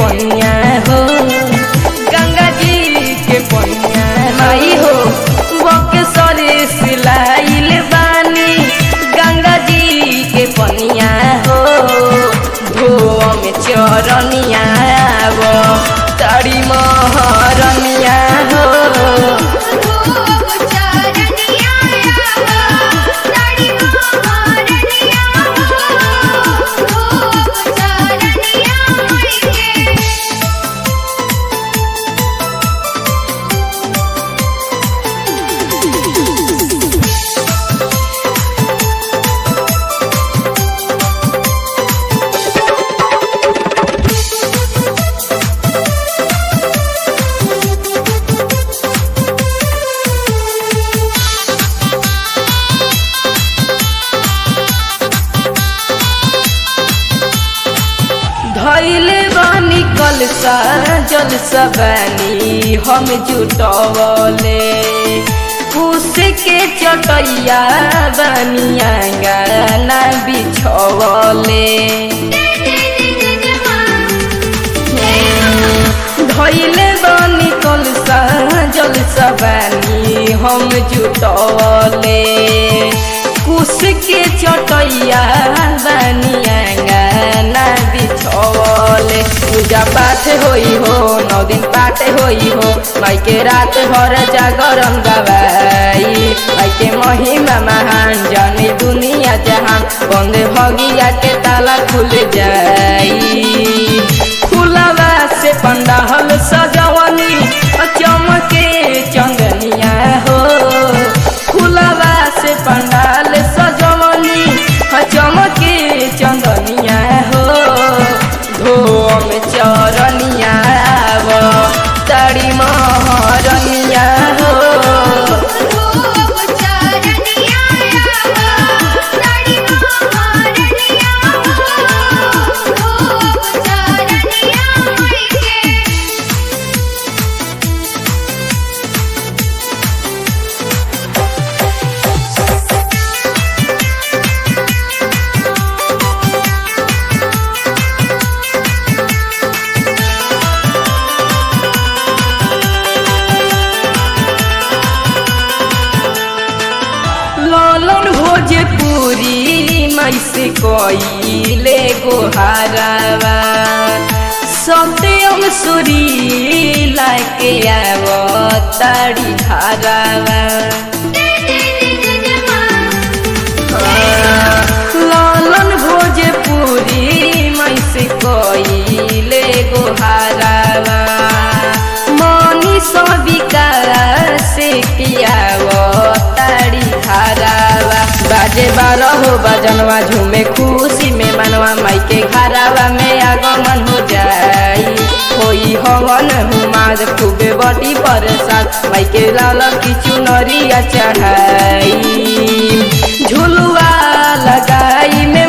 पनिया हो गंगा जी के पनिया माई हो बक्सरे सिलाइल बानी गंगा जी के पनिया हो धोम चरनिया वो तारी महरनिया हो धैले बानी कलसा जल सबनी हम जुटवले कुश के चटैया बनिया गाना बिछवले धैले बानी कलसा जल सबनी हम जुटवले कुश के चटैया बनिया गाना बिछवले पूजा पाठ होई हो नौ दिन पाठ होई हो माई के रात भर जागरण गवाई माई के महिमा महान जाने दुनिया जहान बंद भगिया के ताला खुल जाई खुलवा से पंडाल सजवनी चमके चंदनिया हो खुलवा से पंडाल सजवनी चमके चंदनिया हो धोम चरनिया वो तारी महरनिया हो लालन भोजपुरी मैसे कोइले गोहारावा सत्यम सुरी लाके आव ताड़ी धारावा लालन भोजपुरी मैसे कोइले गोहारावा मनी सबिका से कियाव ताड़ी धारावा बाजे बारह हो बजनवा झूमे खुशी में मनवा माई के घरावा में आगमन हो जाई होई हवन हुमाद खूबे बड़ी बरसात माई के लाल की चुनरिया चढ़ाई झुलुआ लगाई में